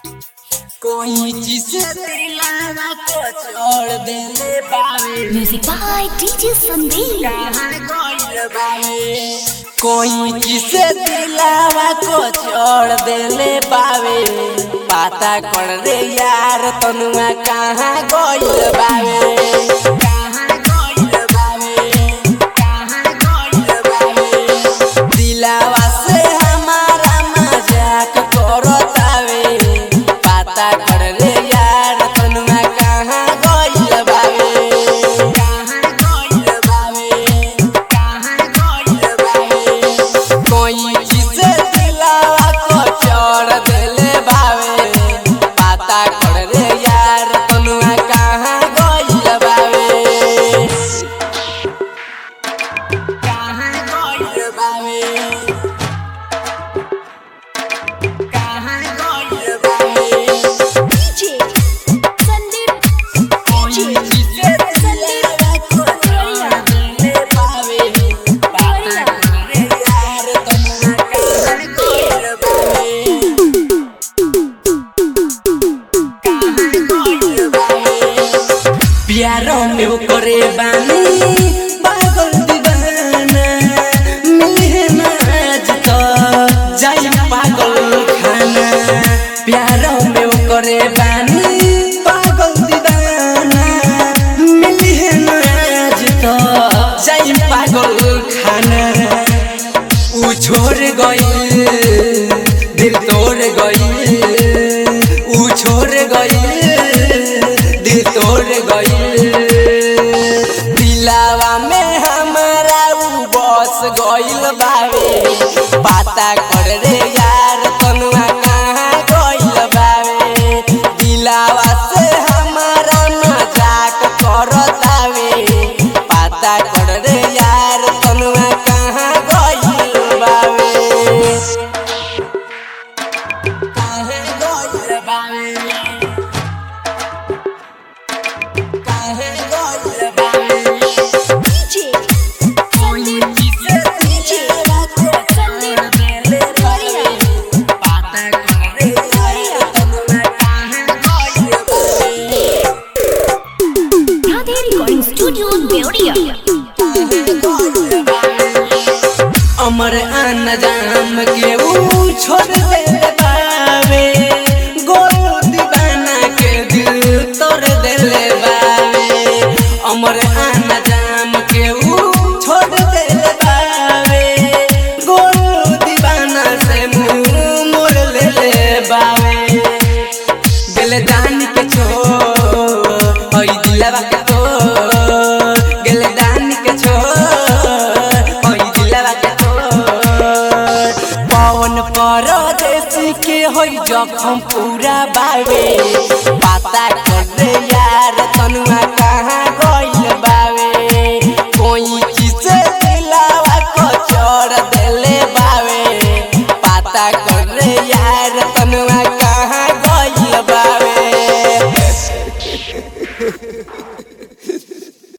कोई जिसे दिलावा को छोड़ देले बावे Music by DJ Sandeep. कहाँ गइल बावे कोई जिसे दिलावा को छोड़ देले बावे पता कर रे यार तनुआ कहाँ गइल बावे कहाँ गइल बावे कहाँ गइल बावे दिलावा से हमारा मजाक करतावे पता कर रे यार तनुआ कहाँ गइल बावे कहाँ गइल बावे कहाँ गइल बावे कोई जिसे दिलावा को छोड़ देले बावे पता कर रे यार तनुआ कहाँ गइल बावे कहाँ गइल बावे कहाँ गइल बावे DJ Sandeep. कोई जिसे दिलावा को छोड़ देले बावे पता कर रे यार तनुआ कहाँ गइल बावे प्यारो में वो करे बानी पागल दीवाना मिले ना आज तो जाई पागल खाना प्यारो में वो करे बानी पागल दीवाना मिले ना आज तो जाई पागल खाना ऊ छोड़ गई दिल तोड़ गई ऊ छोड़ गई दिल तोड़ गई दिलावा में हमारा ऊ बस गइल बावे पता कर रे यार तनुआ कहाँ गइल बावे दिलावा से हमारा मजाक करतावे पता कर रे यार तनुआ कहाँ गइल बावे कहाँ गइल बावे कहाँ गइल बावे DJ Sandeep. DJ Sandeep. Radhe Recording Studio, Deodia. अमर आन जाम के ऊ छोड़ दे बावे गोलू दीवाना के दिल तोड़ देले बावे अमर आन जाम के ऊ छोड़ दे बावे गोलू दीवाना से मुंह मोड़ ले ले बावे गेले दान के छो ओई दिलवा के तो गेले दान के छो ओई दिलवा के तो पवन परदेसी के होई जखम पूरा बावे पता कर दे यार तनुआ कहाँ